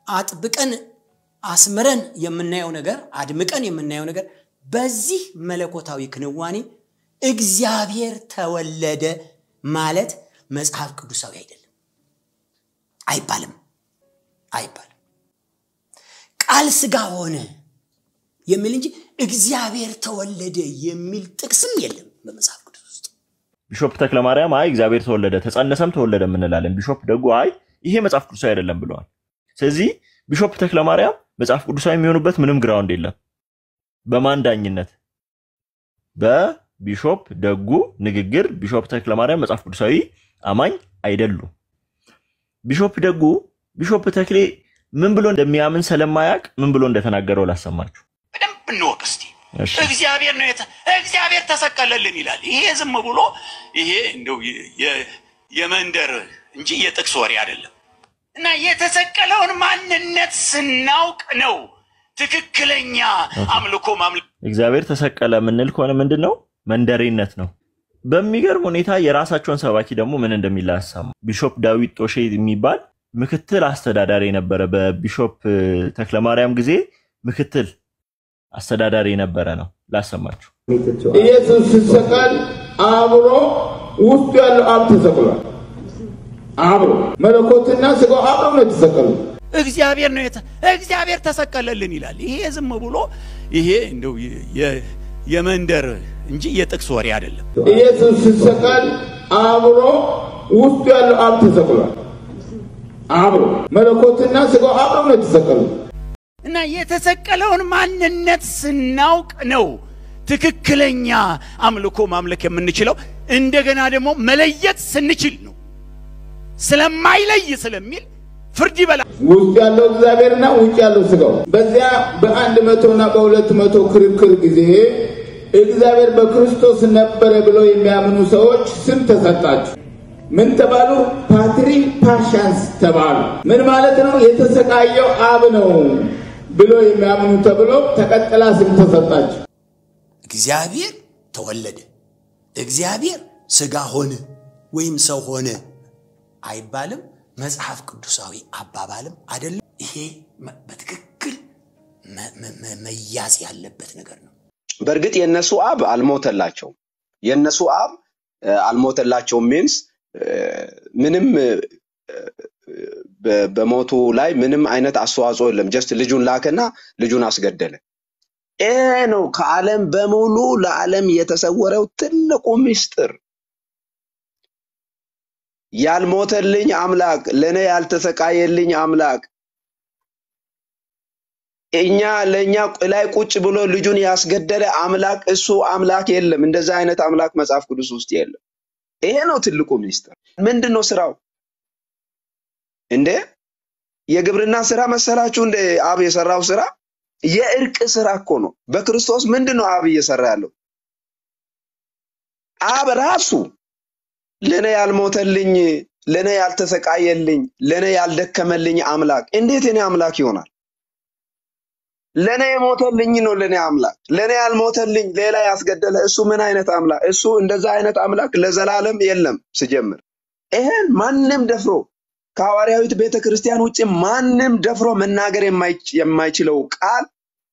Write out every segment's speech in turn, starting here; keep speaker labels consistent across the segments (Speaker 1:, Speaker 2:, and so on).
Speaker 1: አጥብቀን አስምረን የምናየው ነገር አድምቀን የምናየው ነገር በዚህ መለኮታዊ ክንዋኔ እግዚአብሔር ተወለደ ማለት መጽሐፍ ቅዱሳዊ አይደለም፣ አይባልም አይባልም። ቃል ስጋ ሆነ የሚል እንጂ እግዚአብሔር ተወለደ የሚል ጥቅስም የለም በመጽሐፍ ቅዱስ ውስጥ።
Speaker 2: ቢሾፕ ተክለማርያም አይ እግዚአብሔር ተወለደ ተጸነሰም ተወለደ የምንላለን። ቢሾፕ ደጉ አይ ይሄ መጽሐፍ ቅዱሳዊ አይደለም ብለዋል። ስለዚህ ቢሾፕ ተክለማርያም መጽሐፍ ቅዱሳዊ የሚሆኑበት ምንም ግራውንድ የለም። በማን ዳኝነት? በቢሾፕ ደጉ ንግግር ቢሾፕ ተክለማርያም መጽሐፍ ቅዱሳዊ አማኝ አይደሉም። ቢሾፕ ደጉ ቢሾፕ ተክሌ ምን ብሎ እንደሚያምን ስለማያውቅ ምን ብሎ እንደተናገረው ላሰማችሁ።
Speaker 3: በደንብ እንወቅ እስቲ።
Speaker 2: እሺ።
Speaker 3: እግዚአብሔር ነው የተ- እግዚአብሔር ተሰቀለልን ይላል። ይሄ ዝም ብሎ ይሄ እንደው የ- የ- የመንደር እንጂ የጥቅስ ወሬ አይደለም። እና የተሰቀለውን ማንነት ስናውቅ ነው ትክክለኛ አምልኮ ማምለክ
Speaker 2: እግዚአብሔር ተሰቀለ የምንል ከሆነ ምንድን ነው? መንደሬነት ነው። በሚገርም ሁኔታ የራሳቸውን ሰባኪ ደግሞ ምን እንደሚል አሰማ። ቢሾፕ ዳዊት ጦሼ የሚባል ምክትል አስተዳዳሪ የነበረ በቢሾፕ ተክለማርያም ጊዜ ምክትል አስተዳዳሪ የነበረ ነው። ላሰማችሁ።
Speaker 4: ኢየሱስ ሲሰቀል አብሮ ውስጡ ያለው አብ ተሰቅሏል። አብሮ መለኮትና ስጋው አብረው ነው የተሰቀሉት።
Speaker 3: እግዚአብሔር ነው የተ- እግዚአብሔር ተሰቀለልን ይላል። ይሄ ዝም ብሎ ይሄ እንደው የ- የ- የመንደር እንጂ የጥቅስ ወሬ አይደለም።
Speaker 4: ኢየሱስ ሲሰቀል አብሮ ውስጡ ያለው አብ ተሰቅሏል። አብሮ መለኮትና ስጋው አብረው ነው የተሰቀሉት።
Speaker 3: እና የተሰቀለውን ማንነት ስናውቅ ነው ትክክለኛ አምልኮ ማምለክ የምንችለው። እንደገና ደግሞ መለየት ስንችል ነው። ስለማይለይ ስለሚል ፍርድ ይበላል።
Speaker 4: ውስጥ ያለው እግዚአብሔርና ውጭ ያለው ስጋው። በዚያ በአንድ መቶና በሁለት መቶ ክርክር ጊዜ እግዚአብሔር በክርስቶስ ነበረ ብለው የሚያምኑ ሰዎች ስም ተሰጣቸው። ምን ተባሉ? ፓትሪ ፓሻንስ ተባሉ። ምን ማለት ነው? የተሰቃየው አብ ነው ብሎ የሚያምኑ ተብሎ ተቀጥላ ስም ተሰጣቸው።
Speaker 1: እግዚአብሔር ተወለደ፣ እግዚአብሔር ስጋ ሆነ ወይም ሰው ሆነ አይባልም። መጽሐፍ ቅዱሳዊ አባባልም አይደለም። ይሄ መ- በትክክል መ- መ- መ- መያዝ ያለበት ነገር ነው።
Speaker 5: በእርግጥ የእነሱ አብ አልሞተላቸውም። የእነሱ አብ እ፣ አልሞተላቸውም ሚንስ ምንም እ፣ በ- በሞቱ ላይ ምንም አይነት አስተዋጽኦ የለም። ጀስት ልጁን ላከና ልጁን አስገደለ። ይሄ ነው ከዓለም በሙሉ ለዓለም የተሰወረው ትልቁ ምስጢር። ያልሞተልኝ አምላክ፣ ለእኔ ያልተሰቃየልኝ አምላክ እኛ ለእኛ ላይ ቁጭ ብሎ ልጁን ያስገደለ አምላክ እሱ አምላክ የለም። እንደዛ አይነት አምላክ መጽሐፍ ቅዱስ ውስጥ የለም። ይሄ ነው ትልቁ ሚስጥር። ምንድን ነው ስራው? እንዴ የግብርና ስራ መሰላችሁ? እንደ አብ የሰራው ስራ የእርቅ ስራ እኮ ነው። በክርስቶስ ምንድን ነው አብ እየሰራ ያለው? አብ ራሱ ለእኔ ያልሞተልኝ፣ ለእኔ ያልተሰቃየልኝ፣ ለእኔ ያልደከመልኝ አምላክ እንዴት የኔ አምላክ ይሆናል? ለእኔ የሞተልኝ ነው ለእኔ አምላክ። ለእኔ ያልሞተልኝ ሌላ ያስገደለ እሱ ምን አይነት አምላክ? እሱ እንደዛ አይነት አምላክ ለዘላለም የለም። ስጀምር ይሄን ማንም ደፍሮ ከሐዋርያዊት ቤተ ክርስቲያን ውጭ ማንም ደፍሮ መናገር የማይች- የማይችለው ቃል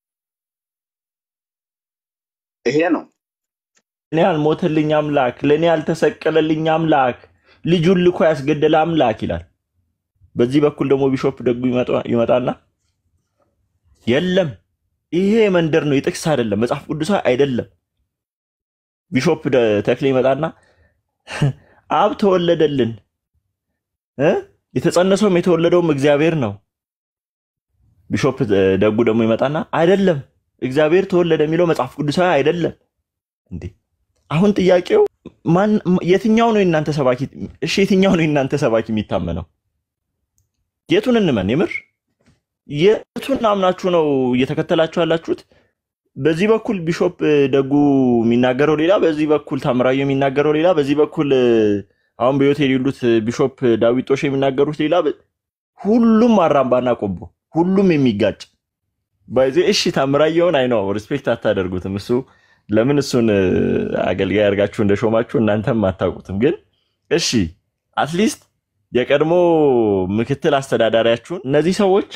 Speaker 5: ይሄ ነው።
Speaker 2: ለእኔ ያልሞተልኝ አምላክ፣ ለእኔ ያልተሰቀለልኝ አምላክ፣ ልጁን ልኮ ያስገደለ አምላክ ይላል። በዚህ በኩል ደግሞ ቢሾፕ ደጉ ይመጣ- ይመጣና የለም ይሄ መንደር ነው፣ የጥቅስ አይደለም፣ መጽሐፍ ቅዱሳዊ አይደለም። ቢሾፕ ደ- ተክሌ ይመጣና አብ ተወለደልን እ የተጸነሰውም የተወለደውም እግዚአብሔር ነው። ቢሾፕ ደጉ ደግሞ ይመጣና አይደለም እግዚአብሔር ተወለደ የሚለው መጽሐፍ ቅዱሳዊ አይደለም። እንዴ አሁን ጥያቄው ማን የትኛው ነው የእናንተ ሰባኪ? እሺ የትኛው ነው የእናንተ ሰባኪ የሚታመነው? የቱን እንመን? የምር የቱን አምናችሁ ነው እየተከተላችሁ ያላችሁት? በዚህ በኩል ቢሾፕ ደጉ የሚናገረው ሌላ፣ በዚህ በኩል ታምራዊ የሚናገረው ሌላ፣ በዚህ በኩል አሁን በሕይወት የሌሉት ቢሾፕ ዳዊት ጦሽ የሚናገሩት ሌላ። በ- ሁሉም አራምባና ቆቦ፣ ሁሉም የሚጋጭ ባይዜ እሺ ታምራየውን አይ ነው ሪስፔክት አታደርጉትም። እሱ ለምን እሱን እ፣ አገልጋይ አድርጋችሁ እንደሾማችሁ እናንተም አታውቁትም። ግን እሺ አትሊስት የቀድሞ ምክትል አስተዳዳሪያችሁን እነዚህ ሰዎች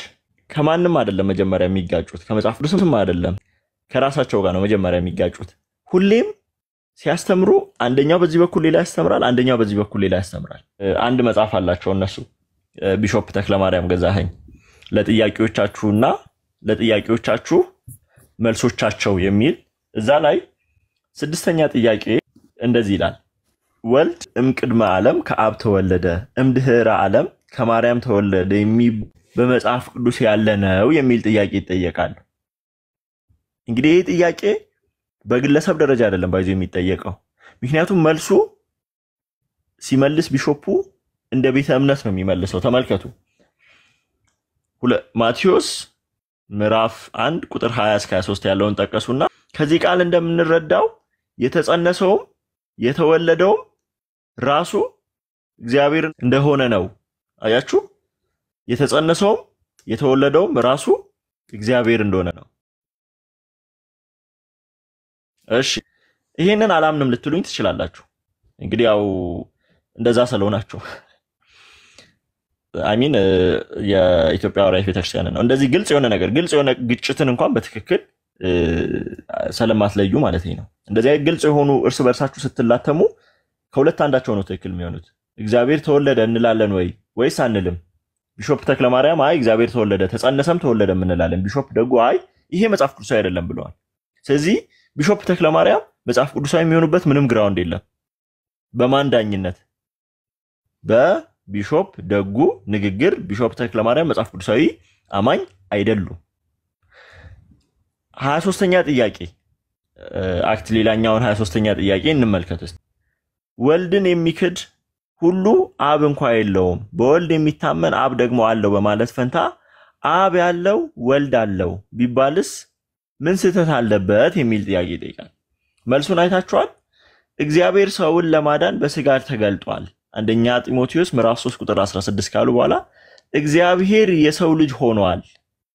Speaker 2: ከማንም አይደለም መጀመሪያ የሚጋጩት፣ ከመጽሐፍ ቅዱስም አይደለም ከራሳቸው ጋር ነው መጀመሪያ የሚጋጩት። ሁሌም ሲያስተምሩ አንደኛው በዚህ በኩል ሌላ ያስተምራል፣ አንደኛው በዚህ በኩል ሌላ ያስተምራል። እ፣ አንድ መጽሐፍ አላቸው እነሱ እ፣ ቢሾፕ ተክለማርያም ገዛኸኝ ለጥያቄዎቻችሁና ለጥያቄዎቻችሁ መልሶቻቸው የሚል እዛ ላይ ስድስተኛ ጥያቄ እንደዚህ ይላል። ወልድ እምቅድመ ዓለም ከአብ ተወለደ እምድህረ ዓለም ከማርያም ተወለደ የሚ በመጽሐፍ ቅዱስ ያለ ነው የሚል ጥያቄ ይጠየቃል። እንግዲህ ይህ ጥያቄ በግለሰብ ደረጃ አይደለም ባይዞ የሚጠየቀው። ምክንያቱም መልሱ ሲመልስ ቢሾፑ እንደ ቤተ እምነት ነው የሚመልሰው። ተመልከቱ ሁለ- ማቴዎስ ምዕራፍ አንድ ቁጥር 20 እስከ 23 ያለውን ጠቀሱና ከዚህ ቃል እንደምንረዳው የተጸነሰውም የተወለደውም ራሱ እግዚአብሔር እንደሆነ ነው። አያችሁ፣ የተጸነሰውም የተወለደውም ራሱ እግዚአብሔር እንደሆነ ነው። እሺ ይሄንን አላምንም ልትሉኝ ትችላላችሁ። እንግዲህ ያው እንደዛ ስለሆናችሁ አሚን የኢትዮጵያ ሐዋርያት ቤተክርስቲያን ነው እንደዚህ ግልጽ የሆነ ነገር ግልጽ የሆነ ግጭትን እንኳን በትክክል እ፣ ስለማትለዩ ማለት ነው። እንደዚህ አይነት ግልጽ የሆኑ እርስ በርሳችሁ ስትላተሙ ከሁለት አንዳቸው ነው ትክክል የሚሆኑት። እግዚአብሔር ተወለደ እንላለን ወይ ወይስ አንልም? ቢሾፕ ተክለማርያም አይ እግዚአብሔር ተወለደ ተጸነሰም ተወለደም እንላለን። ቢሾፕ ደግሞ አይ ይሄ መጽሐፍ ቅዱሳዊ አይደለም ብለዋል። ስለዚህ ቢሾፕ ተክለማርያም መጽሐፍ ቅዱሳዊ የሚሆኑበት ምንም ግራውንድ የለም። በማን ዳኝነት? በቢሾፕ ደጉ ንግግር ቢሾፕ ተክለማርያም መጽሐፍ ቅዱሳዊ አማኝ አይደሉም። ሀያ ሶስተኛ ጥያቄ እ፣ አክት ሌላኛውን ሀያ ሶስተኛ ጥያቄ እንመልከት እስቲ። ወልድን የሚክድ ሁሉ አብ እንኳ የለውም፣ በወልድ የሚታመን አብ ደግሞ አለው በማለት ፈንታ አብ ያለው ወልድ አለው ቢባልስ ምን ስህተት አለበት የሚል ጥያቄ ይጠይቃል። መልሱን አይታችኋል። እግዚአብሔር ሰውን ለማዳን በስጋ ተገልጧል። አንደኛ ጢሞቴዎስ ምዕራፍ 3 ቁጥር 16 ካሉ በኋላ እግዚአብሔር የሰው ልጅ ሆኗል።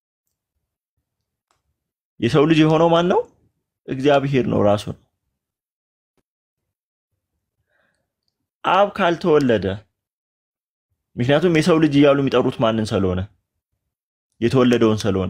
Speaker 2: የሰው ልጅ የሆነው ማን ነው? እግዚአብሔር ነው ራሱ ነው። አብ ካልተወለደ ምክንያቱም የሰው ልጅ እያሉ የሚጠሩት ማንን ስለሆነ የተወለደውን ስለሆነ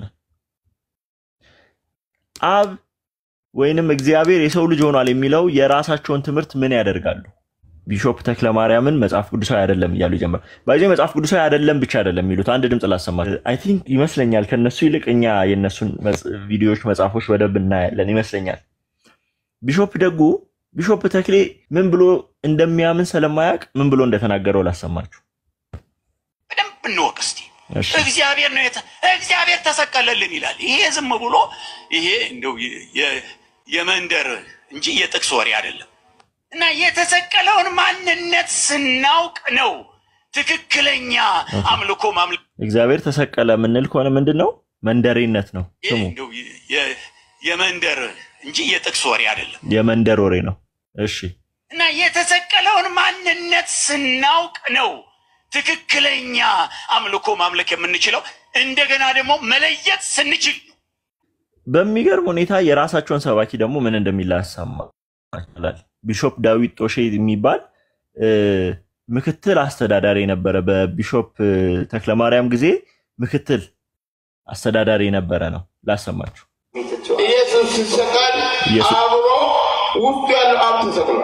Speaker 2: አብ ወይንም እግዚአብሔር የሰው ልጅ ሆኗል የሚለው የራሳቸውን ትምህርት ምን ያደርጋሉ? ቢሾፕ ተክለ ማርያምን መጽሐፍ ቅዱሳዊ አይደለም እያሉ ይጀምራል። በዚህ መጽሐፍ ቅዱሳዊ አይደለም ብቻ አይደለም የሚሉት አንድ ድምፅ ላሰማ። አይ ቲንክ ይመስለኛል ከነሱ ይልቅ እኛ የነሱን መጽ- ቪዲዮዎች፣ መጽሐፎች በደንብ እናያለን ይመስለኛል። ቢሾፕ ደጉ ቢሾፕ ተክሌ ምን ብሎ እንደሚያምን ስለማያውቅ ምን ብሎ እንደተናገረው ላሰማችሁ።
Speaker 3: በደንብ እንወቅ እስቲ።
Speaker 2: እሺ።
Speaker 3: እግዚአብሔር ነው የተ- እግዚአብሔር ተሰቀለልን ይላል። ይሄ ዝም ብሎ ይሄ እንደው የ- የ- የመንደር እንጂ የጥቅስ ወሬ አይደለም። እና የተሰቀለውን ማንነት ስናውቅ ነው ትክክለኛ አምልኮ ማምለክ።
Speaker 2: እግዚአብሔር ተሰቀለ የምንል ከሆነ ምንድን ነው? መንደሬነት ነው
Speaker 3: ይሄ
Speaker 2: ስሙ።
Speaker 3: እንደው የ- የ- የመንደር እንጂ የጥቅስ ወሬ አይደለም።
Speaker 2: የመንደር ወሬ ነው። እሺ
Speaker 3: እና የተሰቀለውን ማንነት ስናውቅ ነው ትክክለኛ አምልኮ ማምለክ የምንችለው። እንደገና ደግሞ መለየት ስንችል ነው።
Speaker 2: በሚገርም ሁኔታ የራሳቸውን ሰባኪ ደግሞ ምን እንደሚል ያሰማ ይችላል። ቢሾፕ ዳዊት ጦሼ የሚባል እ፣ ምክትል አስተዳዳሪ የነበረ በቢሾፕ እ፣ ተክለማርያም ጊዜ ምክትል አስተዳዳሪ የነበረ ነው። ላሰማችሁ።
Speaker 4: ኢየሱስ ሲሰቀል
Speaker 2: ኢየሱስ-
Speaker 4: አብሮ ውስጡ ያለው አብ ተሰቅሏል።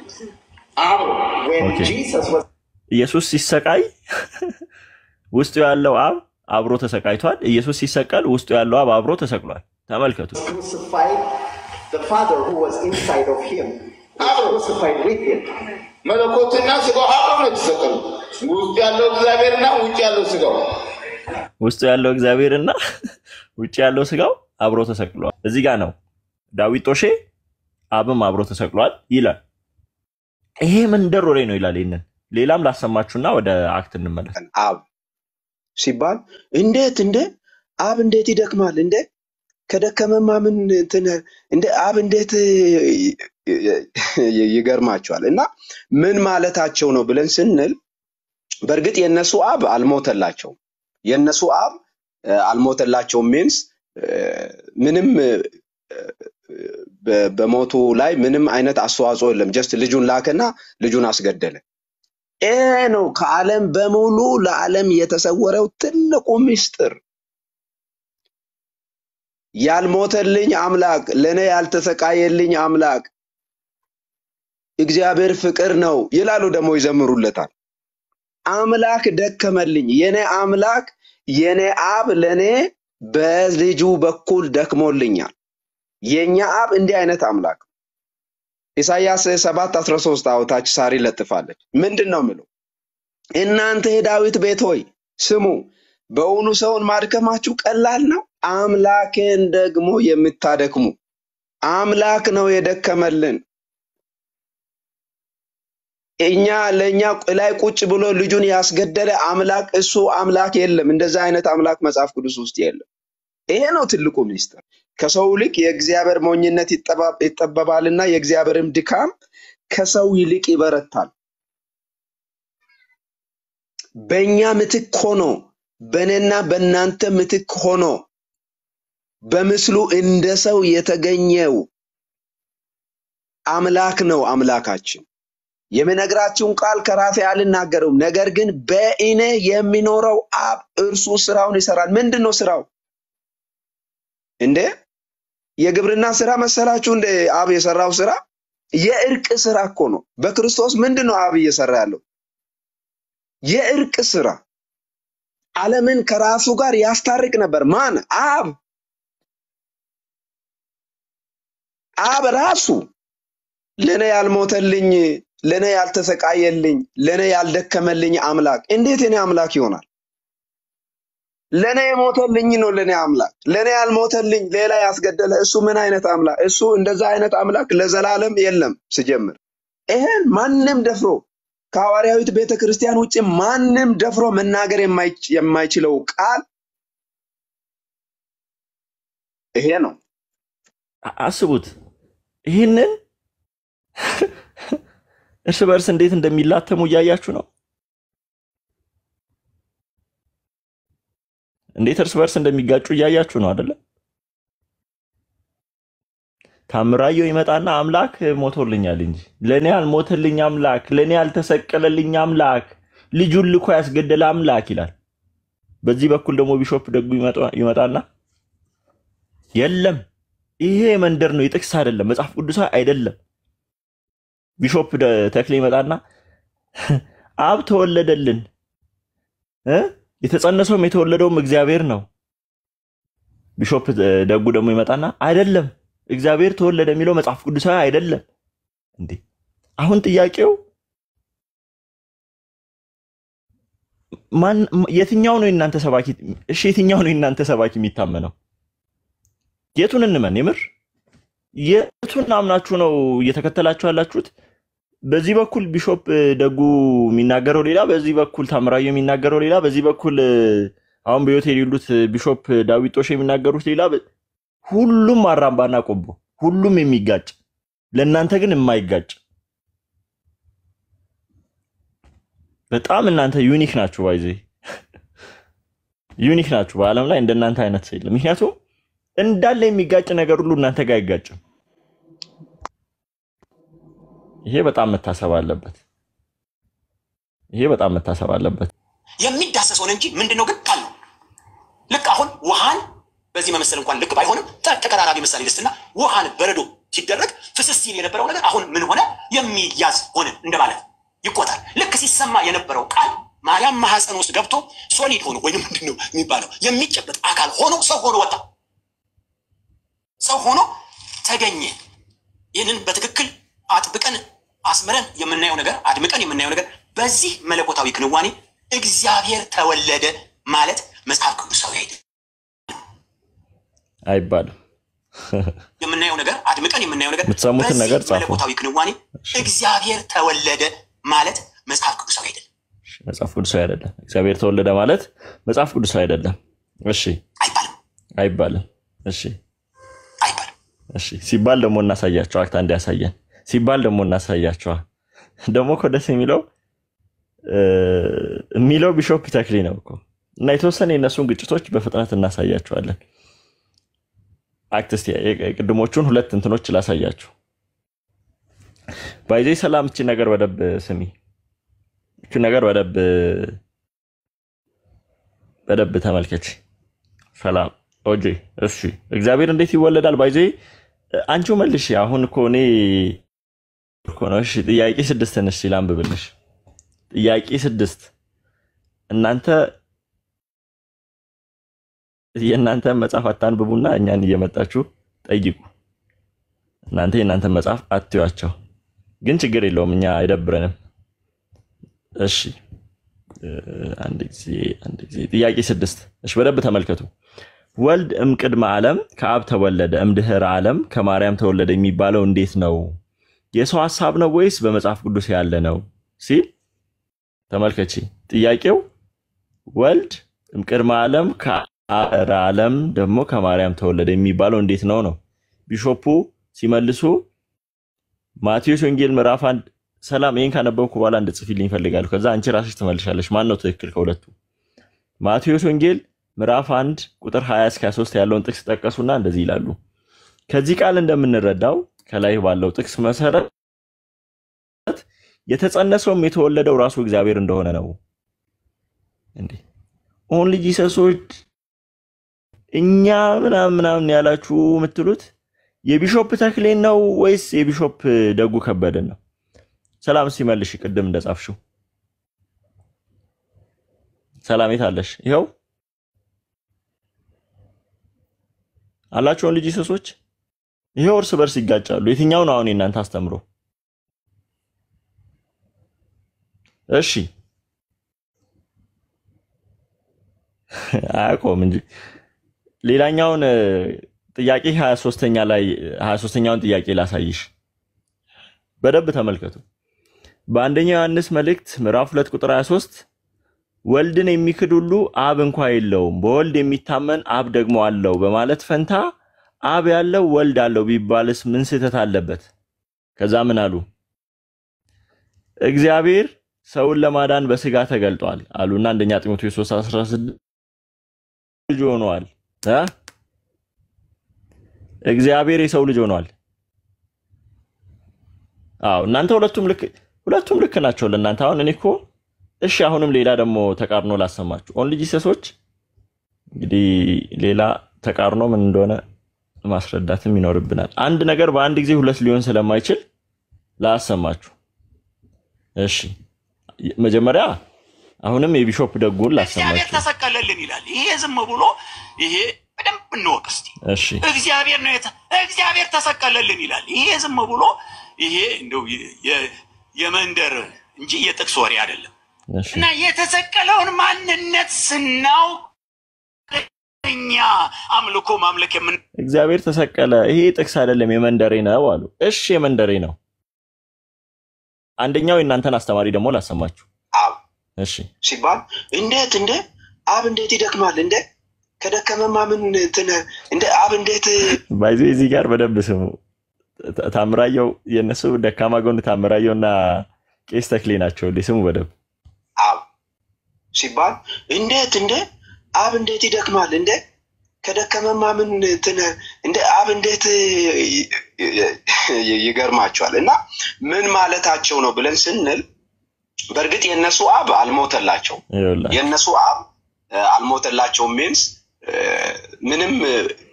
Speaker 4: አብሮ
Speaker 2: ኦኬ። ኢየሱስ ሲሰቃይ ውስጡ ያለው አብ አብሮ ተሰቃይቷል። ኢየሱስ ሲሰቀል ውስጡ ያለው አብ አብሮ ተሰቅሏል። ተመልከቱ።
Speaker 6: crucified, the Father who was inside of him was crucified with him.
Speaker 4: መለኮትና ስጋው አብሮ ነው የተሰቀሉ። ውስጡ ያለው እግዚአብሔርና ውጭ ያለው ስጋው
Speaker 2: ውስጡ ያለው እግዚአብሔርና ውጭ ያለው ስጋው አብሮ ተሰቅሏል። እዚህ ጋር ነው ዳዊት ጦሼ አብም አብሮ ተሰቅሏል ይላል። ይሄ መንደር ወሬ ነው ይላል። ይህንን ሌላም ላሰማችሁና ወደ አክት እንመለስ።
Speaker 5: አብ ሲባል እንዴት እንደ አብ እንዴት ይደክማል እንደ ከደከመማ ምን እንትን እንደ አብ እንዴት ይ- ይገርማቸዋል። እና ምን ማለታቸው ነው ብለን ስንል በእርግጥ የእነሱ አብ አልሞተላቸውም። የእነሱ አብ እ፣ አልሞተላቸውም ሚንስ ምንም እ፣ በ- በሞቱ ላይ ምንም አይነት አስተዋጽኦ የለም። ጀስት ልጁን ላከና ልጁን አስገደለ። ይሄ ነው ከዓለም በሙሉ ለዓለም የተሰወረው ትልቁ ምስጢር። ያልሞተልኝ አምላክ ለእኔ ያልተሰቃየልኝ አምላክ እግዚአብሔር ፍቅር ነው ይላሉ። ደግሞ ይዘምሩለታል። አምላክ ደከመልኝ። የኔ አምላክ የኔ አብ ለእኔ በልጁ በኩል ደክሞልኛል። የእኛ አብ እንዲህ አይነት አምላክ ነው። ኢሳይያስ ሰባት አስራ ሶስት አውታች ሳሪ ለጥፋለች። ምንድን ነው ምለው? እናንተ የዳዊት ቤት ሆይ ስሙ፣ በእውኑ ሰውን ማድከማችሁ ቀላል ነው? አምላክን ደግሞ የምታደክሙ አምላክ ነው የደከመልን። እኛ ለእኛ ላይ ቁጭ ብሎ ልጁን ያስገደለ አምላክ እሱ አምላክ የለም። እንደዛ አይነት አምላክ መጽሐፍ ቅዱስ ውስጥ የለም። ይሄ ነው ትልቁ ሚስጥር። ከሰው ይልቅ የእግዚአብሔር ሞኝነት ይጠባ- ይጠበባልና የእግዚአብሔርም ድካም ከሰው ይልቅ ይበረታል። በእኛ ምትክ ሆኖ በእኔና በእናንተ ምትክ ሆኖ በምስሉ እንደ ሰው የተገኘው አምላክ ነው አምላካችን። የምነግራችሁን ቃል ከራሴ አልናገረውም፣ ነገር ግን በእኔ የሚኖረው አብ እርሱ ስራውን ይሰራል። ምንድን ነው ስራው? እንዴ የግብርና ስራ መሰላችሁ? እንደ አብ የሰራው ስራ የእርቅ ስራ እኮ ነው። በክርስቶስ ምንድን ነው አብ እየሰራ ያለው? የእርቅ ስራ። ዓለምን ከራሱ ጋር ያስታርቅ ነበር። ማን? አብ። አብ ራሱ ለእኔ ያልሞተልኝ፣ ለእኔ ያልተሰቃየልኝ፣ ለእኔ ያልደከመልኝ አምላክ እንዴት የኔ አምላክ ይሆናል? ለእኔ የሞተልኝ ነው ለእኔ አምላክ። ለእኔ ያልሞተልኝ ሌላ ያስገደለ እሱ ምን አይነት አምላክ? እሱ እንደዛ አይነት አምላክ ለዘላለም የለም። ስጀምር ይሄን ማንም ደፍሮ ከሐዋርያዊት ቤተ ክርስቲያን ውጭ ማንም ደፍሮ መናገር የማይች- የማይችለው ቃል ይሄ ነው።
Speaker 2: አ- አስቡት ይህንን እርስ በርስ እንዴት እንደሚላተሙ እያያችሁ ነው። እንዴት እርስ በርስ እንደሚጋጩ እያያችሁ ነው አይደለ? ታምራየው ይመጣና አምላክ ሞቶልኛል እንጂ ለእኔ ያልሞተልኝ አምላክ፣ ለእኔ ያልተሰቀለልኝ አምላክ፣ ልጁን ልኮ ያስገደለ አምላክ ይላል። በዚህ በኩል ደግሞ ቢሾፕ ደጉ ይመጣ- ይመጣና የለም ይሄ መንደር ነው፣ የጥቅስ አይደለም፣ መጽሐፍ ቅዱሳዊ አይደለም። ቢሾፕ ደ- ተክሌ ይመጣና አብ ተወለደልን እ? የተጸነሰውም የተወለደውም እግዚአብሔር ነው። ቢሾፕ ደ- ደጉ ደግሞ ይመጣና አይደለም እግዚአብሔር ተወለደ የሚለው መጽሐፍ ቅዱሳዊ አይደለም። እንዴ አሁን ጥያቄው ማን የትኛው ነው የእናንተ ሰባኪ? እሺ የትኛው ነው የእናንተ ሰባኪ የሚታመነው? የቱን እንመን? የምር የቱን አምናችሁ ነው እየተከተላችሁ ያላችሁት? በዚህ በኩል ቢሾፕ እ, ደጉ የሚናገረው ሌላ፣ በዚህ በኩል ታምራየው የሚናገረው ሌላ፣ በዚህ በኩል እ, አሁን በሕይወት የሌሉት እ, ቢሾፕ ዳዊት ጦሽ የሚናገሩት ሌላ። በ- ሁሉም አራምባና ቆቦ፣ ሁሉም የሚጋጭ ለእናንተ ግን የማይጋጭ በጣም እናንተ ዩኒክ ናችሁ። ባይዜ ዩኒክ ናችሁ። በዓለም ላይ እንደናንተ አይነት ሰው የለም። ምክንያቱም እንዳለ የሚጋጭ ነገር ሁሉ እናንተ ጋር አይጋጭም። ይሄ በጣም መታሰብ አለበት። ይሄ በጣም መታሰብ አለበት።
Speaker 3: የሚዳሰስ ሆነ እንጂ ምንድን ነው ግን ቃል ነው። ልክ አሁን ውሃን በዚህ መመሰል እንኳን ልክ ባይሆንም ተ- ተቀራራቢ ምሳሌ ልስትና ውሃን በረዶ ሲደረግ ፍስስ ሲል የነበረው ነገር አሁን ምን ሆነ? የሚያዝ ሆነ እንደማለት ይቆጣል። ልክ ሲሰማ የነበረው ቃል ማርያም ማህፀን ውስጥ ገብቶ ሶሊድ ሆኖ ወይም ምንድን ነው የሚባለው የሚጨበጥ አካል ሆኖ ሰው ሆኖ ወጣ። ሰው ሆኖ ተገኘ። ይህንን በትክክል አጥብቀን አስምረን የምናየው ነገር አድምቀን የምናየው ነገር በዚህ መለኮታዊ ክንዋኔ እግዚአብሔር ተወለደ ማለት መጽሐፍ ቅዱሳዊ አይደለም።
Speaker 2: አይባልም።
Speaker 3: የምናየው ነገር አድምቀን የምናየው ነገር
Speaker 2: የምትሰሙትን
Speaker 3: በዚህ
Speaker 2: ነገር ጻፉ።
Speaker 3: መለኮታዊ ክንዋኔ እግዚአብሔር ተወለደ ማለት መጽሐፍ ቅዱሳዊ አይደለም።
Speaker 2: መጽሐፍ ቅዱሳዊ አይደለም። እግዚአብሔር ተወለደ ማለት መጽሐፍ ቅዱሳዊ አይደለም። እሺ
Speaker 3: አይባልም
Speaker 2: አይባልም። እሺ
Speaker 3: አይባልም።
Speaker 2: እሺ ሲባል ደግሞ እናሳያቸው። አክታ እንዲያሳየን ሲባል ደግሞ እናሳያቸዋል። ደግሞ እኮ ደስ የሚለው እ፣ የሚለው ቢሾፕ ተክሌ ነው እኮ እና የተወሰነ የእነሱን ግጭቶች በፍጥነት እናሳያቸዋለን። አክት እስቲ የቅድሞቹን ሁለት እንትኖች ላሳያችሁ። ባይዜ ሰላም፣ እቺ ነገር በደብ ስሚ፣ እቺ ነገር በደብ በደብ ተመልከች። ሰላም ኦጄ እሺ እግዚአብሔር እንዴት ይወለዳል? ባይዜ አንቺው መልሽ። አሁን እኮ እኔ እኮ ነው። እሺ ጥያቄ ስድስት ነሽ ላንብብልሽ። ጥያቄ ስድስት እናንተ የእናንተ መጽሐፍ አታንብቡና እኛን እየመጣችሁ ጠይቁ። እናንተ የእናንተን መጽሐፍ አትዩአቸው፣ ግን ችግር የለውም እኛ አይደብረንም። እሺ አንድ ጊዜ አንድ ጊዜ ጥያቄ ስድስት እሺ በደንብ ተመልከቱ። ወልድ እምቅድመ ዓለም ከአብ ተወለደ እምድህረ ዓለም ከማርያም ተወለደ የሚባለው እንዴት ነው? የሰው ሐሳብ ነው ወይስ በመጽሐፍ ቅዱስ ያለ ነው ሲል ተመልከቺ። ጥያቄው ወልድ እምቅድመ ዓለም ከአረ ዓለም ደግሞ ከማርያም ተወለደ የሚባለው እንዴት ነው ነው። ቢሾፑ ሲመልሱ ማቴዎስ ወንጌል ምዕራፍ አንድ ሰላም ይህን ካነበብኩ በኋላ እንድጽፊልኝ ይፈልጋሉ። ከዛ አንቺ ራስሽ ትመልሻለሽ። ማን ነው ትክክል ከሁለቱ? ማቴዎስ ወንጌል ምዕራፍ አንድ ቁጥር 20 እስከ 23 ያለውን ጥቅስ ጠቀሱና እንደዚህ ይላሉ። ከዚህ ቃል እንደምንረዳው ከላይ ባለው ጥቅስ መሰረት የተጸነሰውም የተወለደው ራሱ እግዚአብሔር እንደሆነ ነው። እንዴ ኦንሊ ጂሰሶች እኛ ምናምን ምናምን ያላችሁ የምትሉት የቢሾፕ ተክሌን ነው ወይስ የቢሾፕ ደጉ ከበደን ነው? ሰላም ሲመልሽ ቅድም እንደጻፍሽው ሰላም የት አለሽ? ይኸው አላቸውን ልጅ ሰሶች ይኸው እርስ በርስ ይጋጫሉ። የትኛው ነው አሁን የእናንተ አስተምሮ? እሺ አያውቀውም እንጂ ሌላኛውን ጥያቄ 23ኛ ላይ 23ኛውን ጥያቄ ላሳይሽ። በደንብ ተመልከቱ። በአንደኛው ዮሐንስ መልእክት ምዕራፍ 2 ቁጥር 23 ወልድን የሚክድ ሁሉ አብ እንኳ የለውም፣ በወልድ የሚታመን አብ ደግሞ አለው በማለት ፈንታ አብ ያለው ወልድ አለው ቢባልስ ምን ስህተት አለበት? ከዛ ምን አሉ? እግዚአብሔር ሰውን ለማዳን በስጋ ተገልጧል አሉና አንደኛ ጢሞቴዎስ 3:16 ልጅ ሆኗል እ እግዚአብሔር የሰው ልጅ ሆኗል። አዎ እናንተ ሁለቱም ልክ ሁለቱም ልክ ናቸው ለእናንተ። አሁን እኔ እኮ እሺ፣ አሁንም ሌላ ደግሞ ተቃርኖ ላሰማችሁ። ኦንሊ ጂሰሶች እንግዲህ ሌላ ተቃርኖ ምን እንደሆነ ማስረዳትም ይኖርብናል። አንድ ነገር በአንድ ጊዜ ሁለት ሊሆን ስለማይችል ላሰማችሁ። እሺ፣ መጀመሪያ አሁንም የቢሾፕ ደጉን
Speaker 3: እግዚአብሔር
Speaker 2: ላሰማችሁ።
Speaker 3: ተሰቀለልን ይላል። ይሄ ዝም ብሎ ይሄ በደንብ እንወቅ እስቲ።
Speaker 2: እሺ
Speaker 3: እግዚአብሔር ነው የተ- እግዚአብሔር ተሰቀለልን ይላል። ይሄ ዝም ብሎ ይሄ እንደው የ- የ- የመንደር እንጂ የጥቅስ ወሬ አይደለም።
Speaker 2: እሺ
Speaker 3: እና የተሰቀለውን ማንነት ስናውቅ እኛ አምልኮ ማምለክ የምን
Speaker 2: እግዚአብሔር ተሰቀለ። ይሄ ጥቅስ አይደለም የመንደሬ ነው አሉ። እሺ የመንደሬ ነው። አንደኛው የእናንተን አስተማሪ ደግሞ ላሰማችሁ።
Speaker 5: አብ
Speaker 2: እሺ
Speaker 5: ሲባል እንዴት እንደ አብ እንዴት ይደክማል እንደ ከደከመማ ምን እንትን እንደ አብ እንዴት
Speaker 2: ባይዞ እዚህ ጋር በደንብ ስሙ። ታ- ታምራየው የእነሱ ደካማ ጎን ታምራየው እና ቄስ ተክሌ ናቸው። ስሙ በደንብ
Speaker 5: አብ ሲባል እንዴት እንደ አብ እንዴት ይደክማል እንደ ከደከመማ ምን እንትን እንደ አብ እንዴት ይ- ይ- ይገርማቸዋል። እና ምን ማለታቸው ነው ብለን ስንል በእርግጥ የእነሱ አብ አልሞተላቸው
Speaker 2: ይኸውላችሁ።
Speaker 5: የእነሱ አብ እ፣ አልሞተላቸውም ሚንስ ምንም እ፣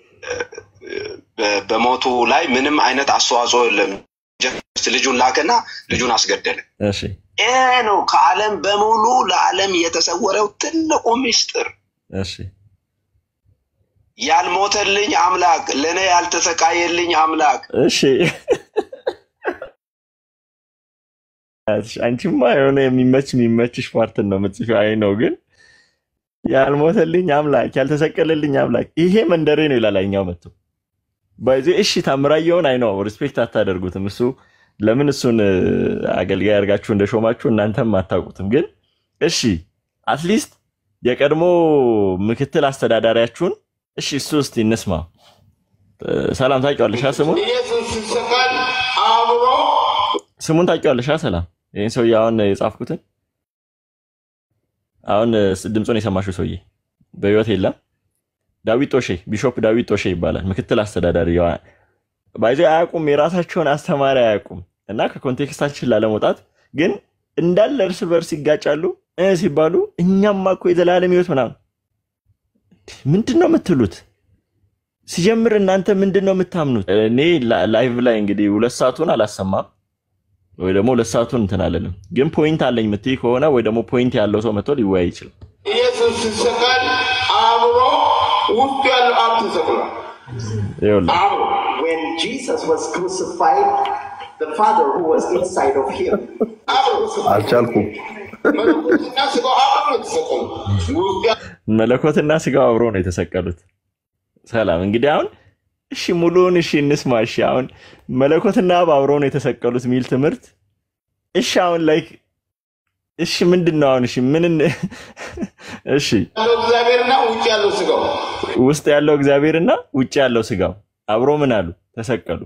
Speaker 5: በ- በሞቱ ላይ ምንም አይነት አስተዋጽኦ የለም። ጀስት ልጁን ላከና ልጁን አስገደለ።
Speaker 2: እሺ
Speaker 5: ይሄ ነው ከዓለም በሙሉ ለዓለም የተሰወረው ትልቁ ምስጢር።
Speaker 2: እሺ
Speaker 5: ያልሞተልኝ አምላክ ለእኔ ያልተሰቃየልኝ አምላክ
Speaker 2: እሺ አንቺማ የሆነ የሚመች የሚመችሽ ፓርትን ነው የምትጽፊው። አይ ነው ግን ያልሞተልኝ አምላክ ያልተሰቀለልኝ አምላክ ይሄ መንደሬ ነው ይላል። አይኛው መጥቶ ባይዜ እሺ ታምራየውን አይ ነው ሪስፔክት አታደርጉትም። እሱ ለምን እሱን እ፣ አገልጋይ አድርጋችሁ እንደሾማችሁ እናንተም አታውቁትም። ግን እሺ አትሊስት የቀድሞ ምክትል አስተዳዳሪያችሁን እሺ እሱ እስቲ እንስማ። እ፣ ሰላም ታውቂዋለሽ ስሙን
Speaker 4: ኢየሱስ ሲሰቀል አብሮ
Speaker 2: ስሙን ታውቂዋለሽ? ሰላም ይህን ሰውዬ አሁን የጻፍኩትን አሁን እ፣ ድምፁን የሰማሽው ሰውዬ በህይወት የለም። ዳዊት ጦሼ ቢሾፕ ዳዊት ጦሼ ይባላል። ምክትል አስተዳዳሪ ባይዞ አያውቁም፣ የራሳቸውን አስተማሪ አያውቁም። እና ከኮንቴክስታችን ላለመውጣት ግን እንዳለ እርስ በርስ ይጋጫሉ እ ሲባሉ እኛማ እኮ የዘላለም ህይወት ምናምን ምንድን ነው የምትሉት? ሲጀምር እናንተ ምንድን ነው የምታምኑት? እኔ ላ- ላይቭ ላይ እንግዲህ ሁለት ሰዓቱን አላሰማም ወይ ደግሞ ሁለት ሰዓቱን እንትን አለንም፣ ግን ፖይንት አለኝ የምትይ ከሆነ ወይ ደግሞ ፖይንት ያለው ሰው መጥቶ ሊወያይ ይችላል።
Speaker 4: ኢየሱስ ሲሰቀል አብሮ ውስጡ ያለው አብ ተሰቅሏል።
Speaker 2: ይኸውልህ
Speaker 4: አብሮ
Speaker 6: When Jesus was crucified, the Father who was inside of him
Speaker 4: አብሮ
Speaker 5: አልቻልኩም።
Speaker 4: መለኮትና ስጋው አብሮ ነው የተሰቀሉ ውስጡ
Speaker 2: መለኮትና ስጋው አብሮ ነው የተሰቀሉት። ሰላም እንግዲህ አሁን እሺ ሙሉውን እሺ እንስማ። እሺ አሁን መለኮትና አብ አብሮ ነው የተሰቀሉት የሚል ትምህርት እሺ አሁን ላይክ እሺ ምንድን ነው አሁን እሺ ምን እን- እሺ
Speaker 4: ያለው እግዚአብሔርና ውጭ ያለው ስጋው
Speaker 2: ውስጥ ያለው እግዚአብሔርና ውጭ ያለው ስጋው አብሮ ምን አሉ ተሰቀሉ።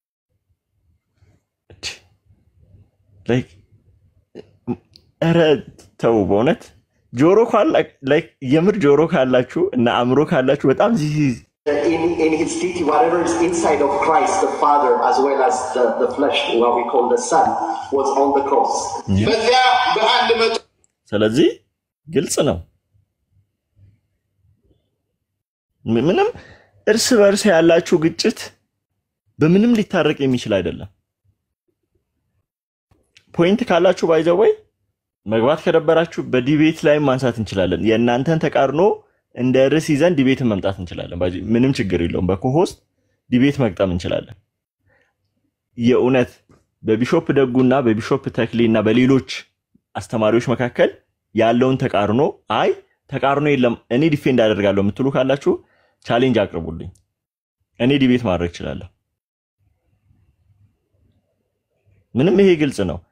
Speaker 2: እቺ ላይክ ኧረ ተው በእውነት ጆሮ ካላ ላይክ የምር ጆሮ ካላችሁ እና አእምሮ ካላችሁ በጣም ዚህ
Speaker 6: in, in his deity, whatever is inside of Christ, the Father, as well as the, the flesh, what we call the Son, was on the cross.
Speaker 4: በዚያ በአንድ መቶ
Speaker 2: ስለዚህ ግልጽ ነው። ም- ምንም እርስ በርስ ያላችሁ ግጭት በምንም ሊታረቅ የሚችል አይደለም። ፖይንት ካላችሁ ባይዘው ወይ መግባት ከደበራችሁ በዲቤት ላይ ማንሳት እንችላለን። የእናንተን ተቃርኖ እንደ ርዕስ ይዘን ዲቤትን መምጣት እንችላለን። ባይ ዘ ወይ ምንም ችግር የለውም። በኮሆስት ዲቤት መግጠም እንችላለን። የእውነት በቢሾፕ ደጉና በቢሾፕ ተክሌ እና በሌሎች አስተማሪዎች መካከል ያለውን ተቃርኖ አይ ተቃርኖ የለም እኔ ዲፌንድ አደርጋለሁ የምትሉ ካላችሁ ቻሌንጅ አቅርቡልኝ። እኔ ዲቤት ማድረግ እችላለሁ። ምንም ይሄ ግልጽ ነው።